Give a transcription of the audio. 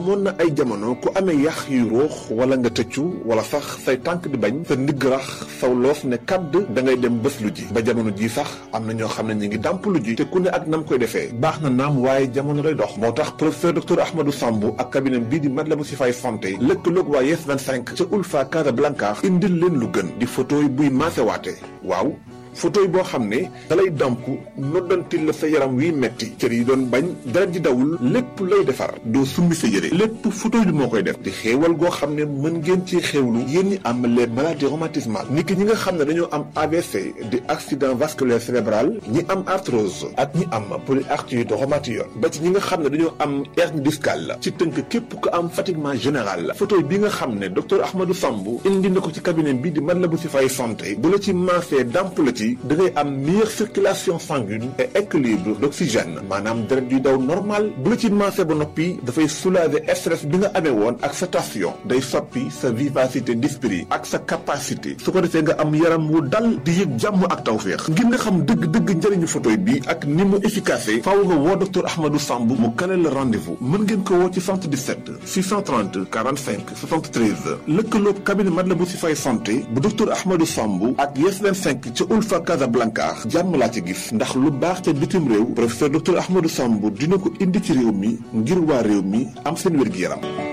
amoon na ay jamono ku amee yax yu ruux wala nga tëccu wala sax say tànk di bañ sa ndigg rax saw loos ne kàdd da ngay dem bés lu ji ba jamono ji sax am na ñoo xam ne ñu ngi dàmp lu ji te ku ne ak nam koy defee baax na naam waaye jamono lay dox moo tax professeur docteur Ahmadou Sambou ak cabinet bii di Matlaboul Chifaay santé lëkkaloog waa Yes 25 ca Ulfa Casablanca indil leen lu gën di photo yi buy maasewaate waaw photo yi boo xam ne dalay damp noddantil la sa yaram wiy metti cër yi doon bañ deret ji dawul lépp lay defar doo summi sa yére lépp photo bi moo koy def di xéewal goo xam ne mën ngeen ci xéewlu yéen ñi am les maladies rhumatismales niki ñi nga xam ne dañoo am AVC di accident vasculaire cérébral ñi am arthrose ak ñi am polyarthrite rhumatoïde ba ci ñi nga xam ne dañoo am hernie discale ci tënk képp ku am fatiguement général photo bi nga xam ne docteur Ahmadou Sambou indi na ko ci cabinet bi di Matlaboul Chifaay santé bu la ci maasee damp la ci da ngay am meilleure circulation sanguine et équilibre d'oxygène maanaam deret yuy daw normal bu la ci maasee ba noppi dafay soulager stress bi nga amee woon ak sa tension day soppi sa vivacité d'esprit ak sa capacité su ko defee nga am yaram wu dal di yëg jàmm ak tawféex ngir nga xam dëgg-dëgg njëriñu photoy bi ak ni mu efficace faaw nga woo docteur Ahmadou Sambou mu kale la rendez-vous mën ngeen ko woo ci 77 630 45 73 lëkkaloog cabinet Matlaboul Chifaay santé bu docteur Ahmadou Sambou ak Yes 25 ca Ulfa Casablanca jàmm laa ci gis ndax lu baax ca bitim réew professeur docteur Ahmadou Sambou dina ko indi ci réew mi ngir waa réew mi am seen wér-gi-yaram